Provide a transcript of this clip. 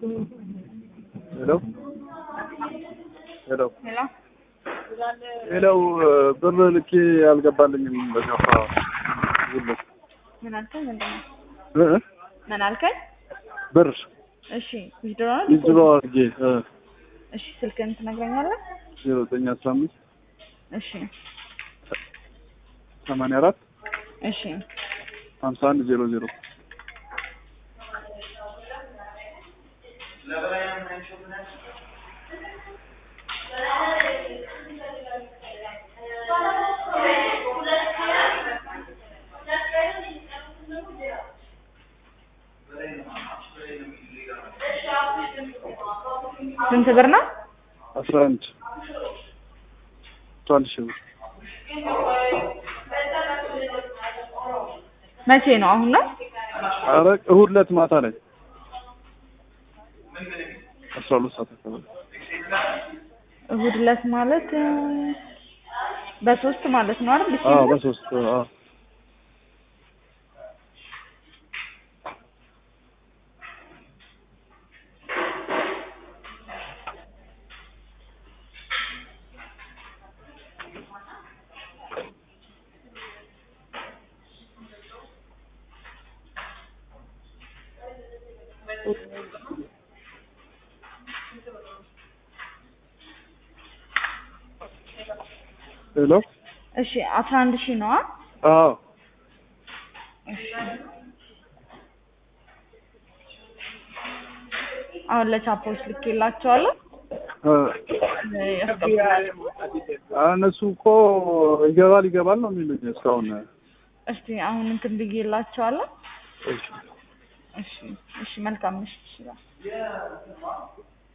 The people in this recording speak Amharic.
ሄሎ ሄሎ ሄሎ ሄለው ብር ልኬ አልገባልኝም። በገፋ ይልክ ምን አልከኝ? ምንድን ነው? እ ምን አልከኝ? ብር እሺ ዊዝድሮ ነው? ዊዝድሮ አድርጌ እሺ ስልክህን ትነግረኛለህ? ዜሮ ዘጠኝ አስራ አምስት እሺ ሰማንያ አራት እሺ ሀምሳ አንድ ዜሮ ዜሮ ስንት ብር ነው? አስራ አንድ አስራ አንድ ሺህ ብር መቼ ነው? አሁን ነው? ኧረ እሑድ ዕለት ማታ ላይ አስራ ሁለት ሰዓት አካባቢ እሑድ ዕለት ማለት እ፣ በሶስት ማለት ነው አይደል? አዎ ዲሴምበር በሶስት አዎ ሄሎ እሺ አስራ አንድ ሺህ ነው? አዎ እሺ አሁን ለቻፖች ልኬላቸዋለሁ እ እ፣ ያስገቡላል። እነሱ እኮ ይገባል ይገባል ነው የሚሉኝ እስካሁን። እስቲ አሁን እንትን ብዬላቸዋለሁ። እሺ እሺ እሺ መልካም ምሽት ይችላል